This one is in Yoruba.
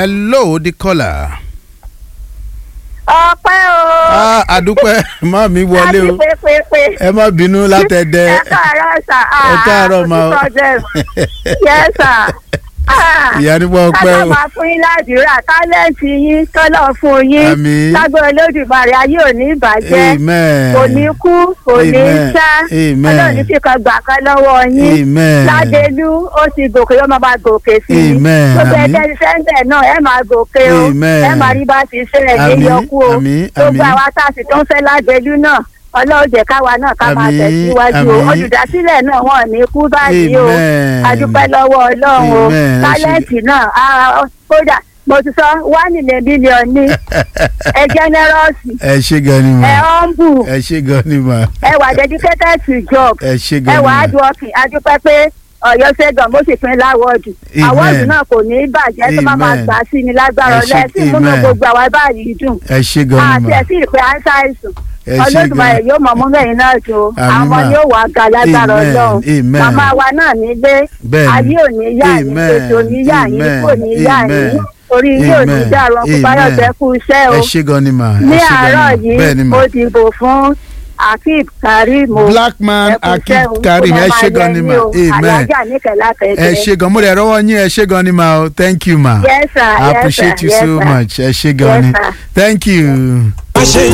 hello the caller. ọpẹ́ o. ah àdúpẹ́ má mi wọlé o àti pépépé. ẹ má bínú látẹ̀dẹ̀ ẹ káàárọ̀ sà. ẹ káàárọ̀ ma o. yẹ sà. ìyá nípa ọpẹ́ ká o máa fún yín ládùúrà tálẹ́ǹtì yín tọ́lọ̀ fún yín. Àmín. lágbára olódùmarè ayé ò ní ìbàjẹ́. amen kò ní kú kò ní Amen. sá. Amen. ọlọ́run ní fìkan gbà kan lọ́wọ́ yín. amen ládélú ó ti gòkè yóò máa bá gòkè sí i Amen. gbogbo Àmín. ẹgbẹ́ sẹ́ńdẹ̀ náà ẹ máa gòkè o Amen. ẹ máa rí bá ti ṣẹlẹ̀ ní Àmín. yọkú o Àmín. gbogbo Àmín. àwa tá a sì tó ń fẹ́ ládélú náà ọlọ́run jẹ́ káwa náà ká máa Àmín. tẹ̀síwájú o Àmín. olùdásílẹ̀ náà wọn ò ní kú báyìí o Amen. adúpẹ́ lọ́wọ́ ọlọ́run o Amen. Ẹ ṣé. tálẹ́ǹtì náà ah, kódà mo ti sọ wá nílẹ̀ mílíọ̀nù ní ẹ jẹ́nẹ́rọ́ọ̀sì ẹ ṣe gan ni ẹ ma ọ́nbù ẹ ṣe gan ni ma ẹ wà dedicated to job ẹ ṣe ẹ gan ni wà á ma dùn ọkì adúpẹ́ pé ọ̀yọ́ ṣẹ́gun mo sì pín láwọ́ọ̀dù Amen. àwọ́ọ̀dù náà kò ní í bàjẹ́ tó má máa Amen. gbà sí ni lágbára Ẹ ṣé, ọlẹ́ sí múnú Amen. gbogbo àwa báyìí dùn ẹ ṣe gan àti ni ma ẹ̀sìn ìpè àìsàìsùn ẹ ṣe olódùmarè gan yóò mọ̀ mú mẹ́yìn náà tó Àmín àwọn mà. yóò wà ga lágbára Amen. ọlọ́run Amen. màmá wa náà nílé Bẹ́ẹ̀ni. ayé ò ní yá yín Amen. ètò ní yá yín Amen. kò ní yá Amen. yín orí yín ò ní Amen. dàrú ọkùnrin báyọ̀ Amen. tẹ́ kú iṣẹ́ o ẹ ṣe gan ni ma ní ẹ ṣe gan àárọ̀ ni ma bẹ́ẹ̀ ni yìí ma mo dìbò fún akib karim o black man akib karim ẹ ṣe gan ni ma amen alájà níkẹlá ẹ kẹkẹ. ṣe gan mo rẹ̀ rọ́wọ́ yín ẹ ṣe gan ni ma o thank you ma yes sir I yes appreciate sir you yes so sir. much ẹ ṣe gan Yes, ni sir. thank you.